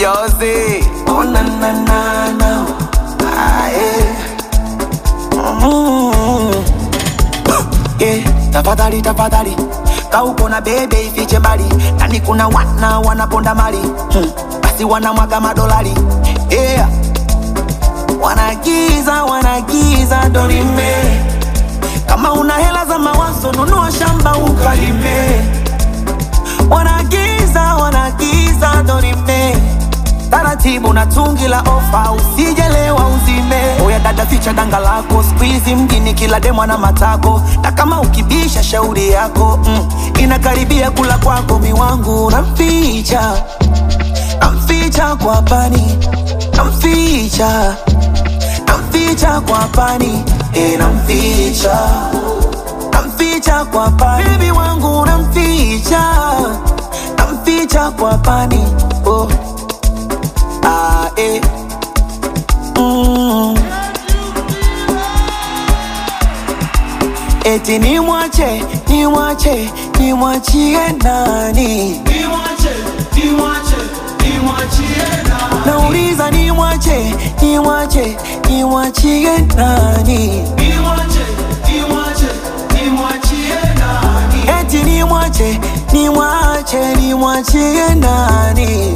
Josie. Oh na na na na. Ah, yeah. Mm. Yeah, tafadhali tafadhali kauko na bebe ifiche mbali nani kuna wana wanaponda mali hmm. basi wanamwaga madolari yeah. wanagiza wanagiza dorime kama una hela za mawazo nunua shamba ukalime wanagiza wanagiza dorime taratibu na tungi la ofa usijelewa uzime oya dada ficha danga lako skuizi mjini kila demwa na matako na kama ukibisha shauri yako mm, inakaribia kula kwako miwangu namficha namficha kwa pani namficha namficha kwa pani e namficha namficha kwa pani bebi wangu namficha namficha kwa pani oh. Ah, eh. Mm. Eti ni mwache, ni mwache, ni mwachie nani? Nauliza ni mwache, ni mwache, ni mwachie nani? Eti ni mwache, ni mwache, ni mwachie nani?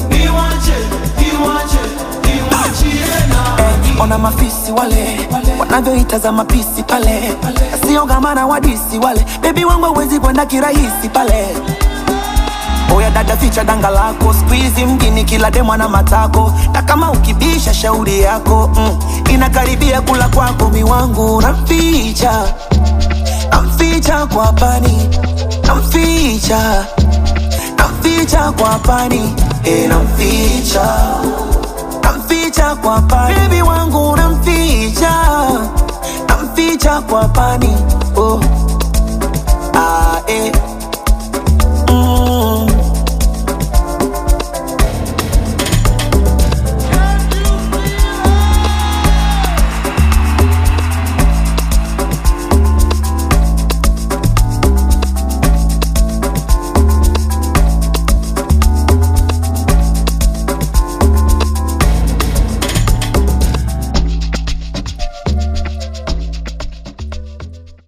Eh, ona mafisi wale wanavyoitazama pisi pale, asiogamana wadisi wale, bebi wangu hawezi kwenda kirahisi pale. Oya dada, ficha danga lako, squeeze mjini kila demwa na matako, na kama ukibisha shauri yako mm, inakaribia kula kwako miwangu, namficha namficha kwa pani, namficha namficha kwa pani, e namficha namficha kwa pani, bebi wangu namficha namficha kwa pani